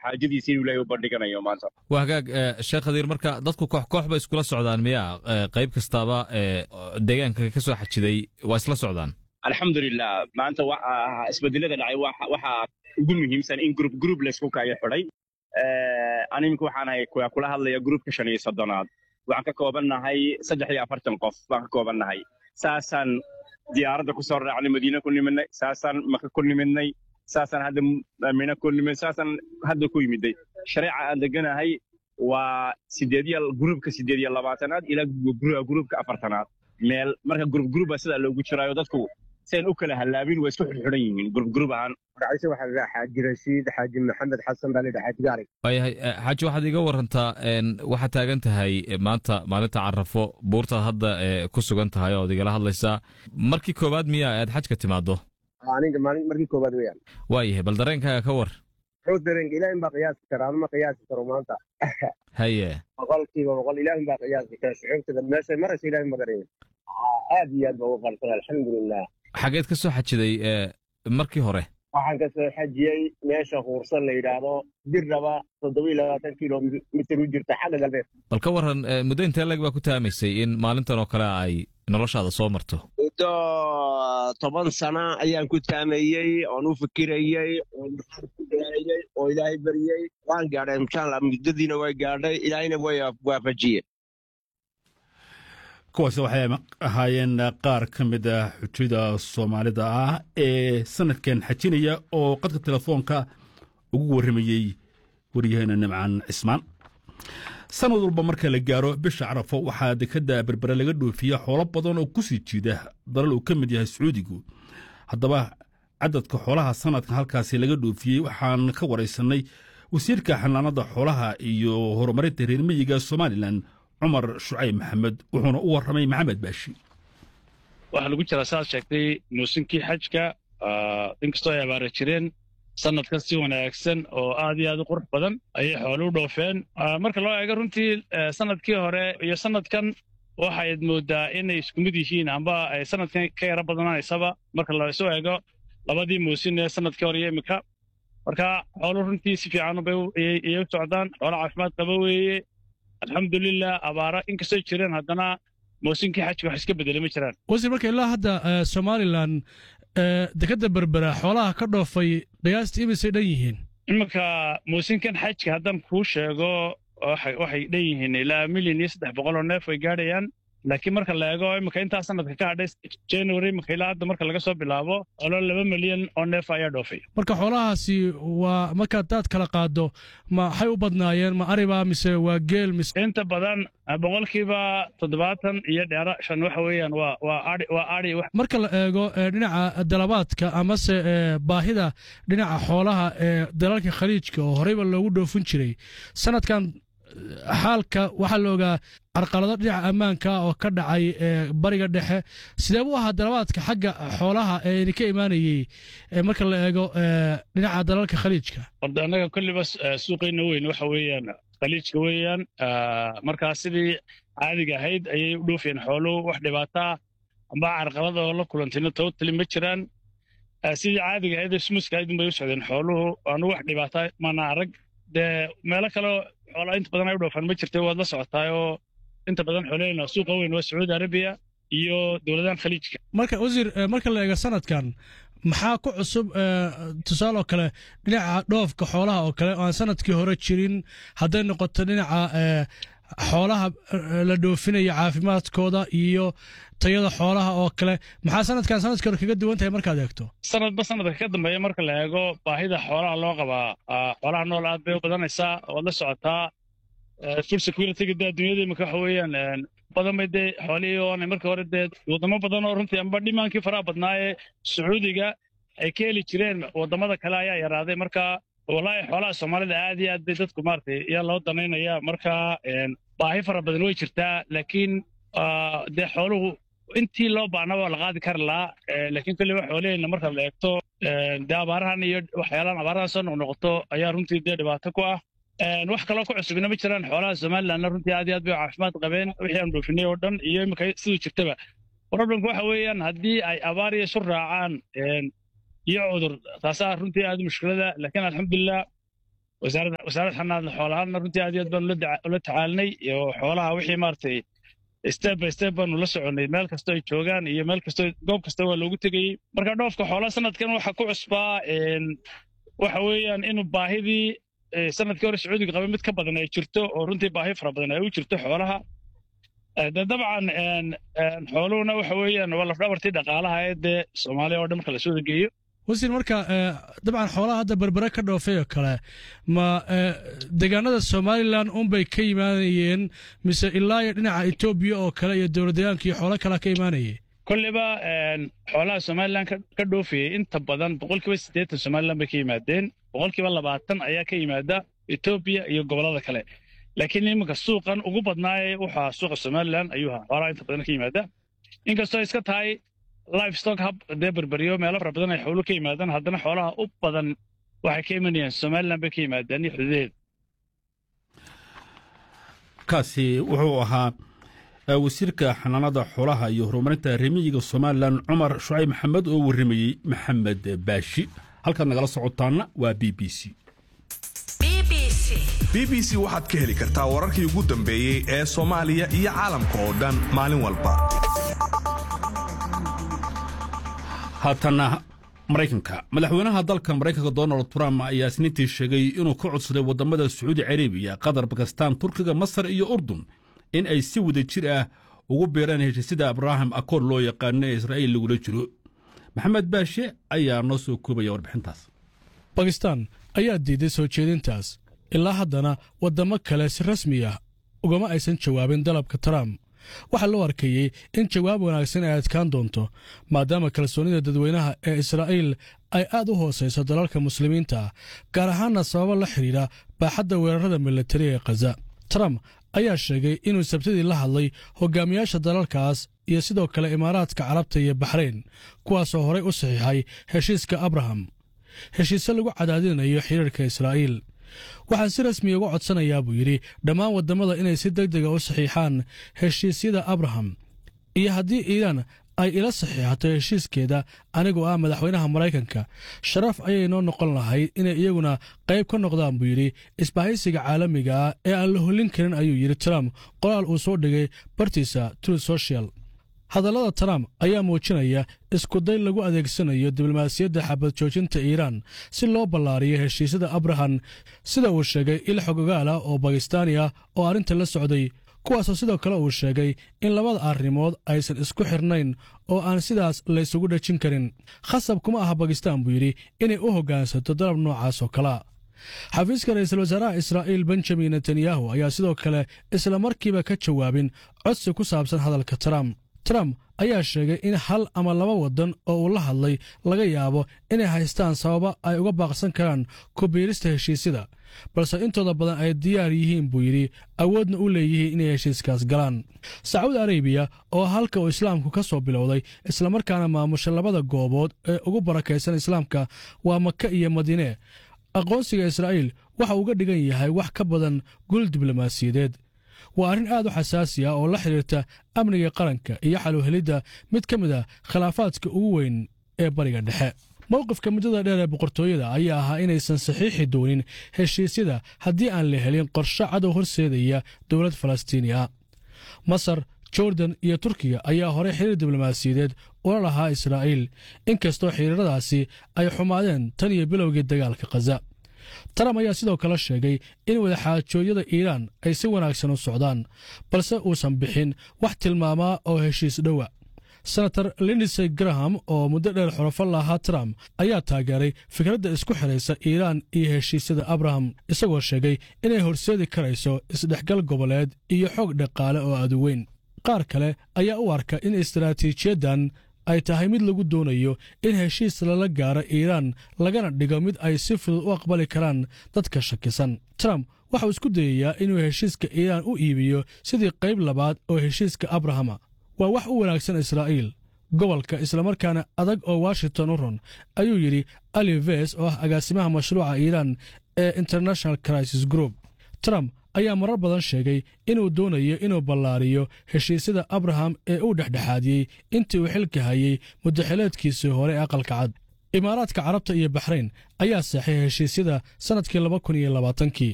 xaajadiisa inuu ilaahay u bandhiganayo maanta waa hagaag sheekh khadiir marka dadku koox koox bay iskula socdaan miya qayb kastaaba deegaanka ka soo xajiday waa isla socdaan alxamdulilah maanta isbedelada dhacay waxaa ugu muhiimsan in grup grup laysku kaayo xidhay animika waxaan ahay kula hadlaya gruupka shan iyo soddonaad waxaan ka koobannahay saddex iyo afartan qof baan ka koobannahay saasaan diyaaradda ku soo raacnay madiine ku nimidnay saasaan maka ku nimidnay saasaan hadda mina ku nimid saasaan hadda ku yimiday shareeca aan deganahay waa sideed iyo gruupka sideed iyo labaatanaad ilaa gruupka afartanaad meel marka grup gruuba sidaa loogu jiraayo dadku sian u kala hallaabin waa isku xidxidhan yihiin grup gruub ahaan magaciise waxaa la xaaji rashiid xaaji maxamed xasan baa la yidhaha xaaji gaarig waayahay xaaji waxaad iga warantaa waxaad taagan tahay maanta maalinta carafo buurtaad hadda ku sugan tahay ood igala hadlaysaa markii koowaad miya aad xajka timaado aniga maalin markii koowaad weeyaan waayahay bal dareenkaaga ka war muxuu dareenka ilaahin baa qiyaasi kara anuma qiyaasi karo maanta haye boqolkiiba boqol ilaahin baa qiyaasi kara shucuubtada meeshay maraysa ilaahin ma garanaya aad iyo aad baa ugu qalsan alxamdulilah xageed ka soo xajiday markii hore waxaan ka soo xajiyey meesha huursan la yidhaahdo dirraba toddoba iyo labaatan kilomitir u jirta xagga galbeed bal ka waran muddo intee leg baa ku taamaysay in maalintan oo kale ay noloshaada soo marto muddo toban sana ayaan ku taamayey oon u fikirayey oon ku dhaayey oo ilaahay baryey waan gaadhay inshaalla muddadiina way gaadhay ilaahayna way waafajiyeen kuwaasi waxay ahaayeen qaar ka mid ah xujada soomaalida ah ee sanadkan xajinaya oo qadka telefoonka ugu warramayey waryaheena nimcaan cismaan sanad walba marka la gaaro bisha carafo waxaa dekadda berbere laga dhoofiya xoolo badan oo ku sii jiida dalal uu ka mid yahay sacuudigu haddaba cadadka xoolaha sanadkan halkaasi laga dhoofiyey waxaan ka waraysanay wasiirka xanaanada xoolaha iyo horumarinta reer miyiga somalilan cumar shucayb maxamed wuxuuna u warramay maxamed baashi waxaa lagu jiraa saaad sheegtay muusinkii xajka inkastoo ay abaara jireen sanadkan si wanaagsan oo aad iyo aad u qurux badan ayay xooluu dhoofeen marka loo eego runtii sanadkii hore iyo sanadkan waxayd moodaa inay isku mid yihiin amba ay sanadkan ka yaro badanaysaba marka laysu eego labadii muusin ee sanadkii hore iyo iminka marka xooluu runtii si fiican bayay u socdaan xoolo caafimaad qaba weeye alxamdulilah abaara inkastoo jireen haddana muusinkii xajka wax iska bedele ma jiraan wasiir marka ilaa hadda somalilan dekadda berbera xoolaha ka dhoofay qiyaastii imisay dhan yihiin iminka muusinkan xajka haddaan kuu sheego waxay dhan yihiin ilaa milyan iyo saddex boqol oo neef way gaadhayaan laakiin marka la eego iminka intaa sanadka ka hadhay january iminka ilaa hadda marka laga soo bilaabo xoolo laba milyan oo neef ayaa dhoofay marka xoolahaasi waa markaad daad kala qaado maxay u badnaayeen ma ariba mise waa geel mise inta badan boqolkiiba toddobaatan iyo dheera shan waxa weeyaan waa waa ari waa ari marka la eego dhinaca dalabaadka amase baahida dhinaca xoolaha ee dalalka khaliijka oo horeyba loogu dhoofin jiray sanadkan xaalka waxaa la ogaa carqalado dhinaca ammaanka oo ka dhacay bariga dhexe sidee buu ahaa dalabaadka xagga xoolaha ee idinka imaanayey marka la eego dhinaca dalalka khaliijka horda annaga kolliba suuqayna weyn waxa weeyaan khaliijka weeyaan markaa sidii caadiga ahayd ayay u dhoofiyeen xooluhu wax dhibaataa amba carqalada oo la kulantayna totally ma jiraan sidii caadiga ahayd ee smuuska ahayd unbay u socdeen xooluhu aanu wax dhibaataa mana arag dee meelo kaleo xoolaa inta badan ay u dhoofaan ma jirtay waad la socotaay oo inta badan xoolahayna suuqa weyn waa sacuudi arabiya iyo dowladahan khaliijka marka wasiir marka la eego sanadkan maxaa ku cusub tusaale oo kale dhinaca dhoofka xoolaha oo kale oo aan sanadkii hore jirin hadday noqoto dhinaca xoolaha la dhoofinaya caafimaadkooda iyo tayada xoolaha oo kale maxaa sanadkan sanadkii hore kaga duwan tahay markaad eegto sanadba sanadka ka dambeeya marka la eego baahida xoolaha loo qabaa xoolaha nool aad bay u badanaysaa waad la socotaa food securityga dee adduunyada imika waxa weeyaan badan bay dee xoolihii oona marka hore dee waddamo badan oo runtii amba dhimaankii faraha badnaa ee sacuudiga ay ka heli jireen waddamada kale ayaa yaraaday marka wallaahi xoolaha soomaalida aad iyo aad bay dadku maaragtay ayaa loo danaynaya marka baahi fara badan way jirtaa laakiin dee xooluhu intii loo baahna waa la qaadi kari lahaa laakiin kolliba xoolaheenna marka la eegto dee abaarahan iyo waxyaalahan abaarahan soo noqnoqoto ayaa runtii dee dhibaato ku ah wax kaloo ku cusubina ma jiraan xoolaha somalilandna runtii aad iyo aad bay caafimaad qabeen wixii aan dhoofinay oo dhan iyo imika siduu jirtaba problemku waxa weeyaan haddii ay abaar iyo isu raacaan iyo cudur taasaa runtii aad mushkilada laakiin alxamdulilah wasaaradda wasaaradda xanaanada xoolahaana runtii aad iyo aad baanu ula daca- ula tacaalinay iyo xoolaha wixii maaragtay step by step baanu la soconay meel kastoo ay joogaan iyo meel kastoo goob kasta waa loogu tegayey marka dhoofka xoolaha sanadkan waxaa ku cusbaa een, waxa weeyaan inuu baahidii eh, sanadkii hore sacuudiga qabay mid ka badan ay jirto oo runtii baahi fara badan ay u jirto xoolaha Eh, de dabcan een, een, xooluhuna waxa weeyaan waa lafdhabartii dhaqaalaha ee dee soomaaliya oo dhan marka lasoo geeyo wasiir marka eh, dabcan xoolaha hadda berbere ka dhoofay oo kale ma eh, deegaanada somalilan unbay ka imaanayeen mise ilaa iyo dhinaca etoobiya oo kale iyo dowlad deegaanka iyo xoolo kalea ka imaanayay kolliba een, xoolaha somalilan ka ka dhoofayay inta badan boqolkiiba siddeetan somalilan bay ka yimaadeen boqolkiiba labaatan ayaa ka yimaada etoobiya iyo gobollada kale laakiin iminka suuqan ugu badnaaye waxaa suuqa somalilan ayuu ahaa xoolaha inta badan ka yimaada inkastoo ay iska tahay livestock hub dee berberiyo meelo fara badan ay xooluhu ka yimaadaan haddana xoolaha u badan waxay ka imanayaan somalilan bay ka yimaadaan iyo xuduudeeda kaasi wuxuu ahaa eh, wasiirka xanaanada xoolaha iyo horumarinta remiyiga somalilan cumar shucayb maxamed oo warramayey maxamed baashi halkaad nagala socotaana waa b b c BBC. b b c waxaad ka heli kartaa wararkii ugu dambeeyey ee soomaaliya iyo caalamka oo dhan maalin walba haatana maraykanka madaxweynaha dalka maraykanka donald trump ayaa isniintii sheegay inuu ka codsaday waddamada sacuudi carabiya qatar bakistaan turkiga masar iyo urdun in ay si wada jir ah ugu biiraan heshiisyada abraham akoor loo yaqaano ee israa'iil lagula jiro maxamed baashe ayaa noo soo koobaya warbixintaas bakistan ayaa diiday soo jeedintaas ilaa haddana waddamo kale si rasmi ah ugama aysan jawaabin dalabka trump waxaa loo arkayey in jawaab wanaagsan ay adkaan doonto maadaama kalsoonida dadweynaha ee israa'iil ay aad u hoosayso dalalka muslimiinta ah gaar ahaanna sababo la xidhiidha baaxadda weerarada militari ee khaza trump ayaa sheegay inuu sabtidii la hadlay hogaamiyaasha dalalkaas iyo sidoo kale imaaraadka carabta iyo baxrayn kuwaasoo horay u saxiixay heshiiska abraham heshiise lagu cadaadinayo xidhiirka israa'iil waxaan si rasmiya uga codsanayaa buu yidhi dhammaan waddamada inay si deg dega u saxiixaan heshiisyada abraham iyo haddii iiraan ay ila saxiixato heshiiskeeda anigoo ah madaxweynaha maraykanka sharaf ayay noo noqon lahayd inay iyaguna qayb ka noqdaan buu yidhi isbahaysiga caalamiga ah ee aan la hollin karin ayuu yidhi trump qoraal uu soo dhigay bartiisa true social hadallada trump ayaa muujinaya iskuday lagu adeegsanayo diblomaasiyadda xabad joojinta iiraan si loo ballaariyo heshiisyada abraham sida uu sheegay il xogogaal ah oo bakistaani ah oo arrinta la socday kuwaasoo sidoo kale uu sheegay in labada arrimood aysan isku xirnayn oo aan sidaas laysugu dhejin karin khasab kuma aha bakistaan buu yidhi inay u hoggaansato dalab noocaas oo kalea xafiiska ra'iisul wasaaraha israa'iil benjamin netanyahu ayaa sidoo kale isla markiiba ka jawaabin codsi ku saabsan hadalka trump trump ayaa sheegay in hal ama laba waddan oo uu la hadlay laga yaabo inay haystaan sababa ay uga baaqsan karaan ku biirista heshiisyada balse intooda badan ay diyaar yihiin buu yidhi awoodna u leeyihiin inay heshiiskaas galaan sacuudi arabiya oo halka uu islaamku ka soo bilowday islamarkaana maamusha labada goobood ee ugu barakaysan islaamka waa maka iyo madiine aqoonsiga israa'iil waxa uga dhigan yahay wax ka badan gul diblomaasiyadeed waa arrin aad u xasaasi ah oo la xidhiirta amniga qaranka iyo xaluhelidda mid ka mid a khilaafaadka ugu weyn ee bariga dhexe mowqifka muddada dheer ee boqortooyada ayaa ahaa inaysan saxiixi doonin heshiisyada haddii aan la helin qorshe cadow horseedaya dowlad falastiini ah masar jordan iyo turkiya ayaa horey xiriir diblomaasiyadeed ula lahaa israa'iil inkastoo xiriiradaasi ay xumaadeen tan iyo bilowgii dagaalka khaza trump ayaa sidoo kale sheegay in wadaxaajoodyada iiraan ay si wanaagsan u socdaan balse uusan bixin wax tilmaamaa oo heshiis dhowa senator lindisey graham oo muddo dheer xurafo lahaa trump ayaa taageeray fikradda isku xidhaysa iiraan iyo heshiisyada abraham isagoo sheegay inay horseedi karayso isdhexgal goboleed iyo xoog dhaqaale oo aduweyn qaar kale ayaa u arka in istaraatiijiyaddan ay tahay mid lagu doonayo in heshiis lala gaaro iiraan lagana dhigo mid ay si fudud u aqbali karaan dadka shakisan trump waxauu isku dayayaa inuu heshiiska iiraan u iibiyo sidii qayb labaad oo heshiiska abrahama waa wax u wanaagsan israa'iil gobolka islamarkaana adag oo washington u ron ayuu yidhi ali ves oo ah agaasimaha mashruuca iiraan ee international crisis group trump ayaa marar badan sheegay inuu doonayo inuu ballaariyo heshiisyada abraham ee uu dhexdhexaadiyey intii uu xilka hayey muddaxileedkiisii hore ee aqalka cad imaaraadka carabta iyo baxrayn ayaa saxay heshiisyada sannadkii laba kun iyo labaatankii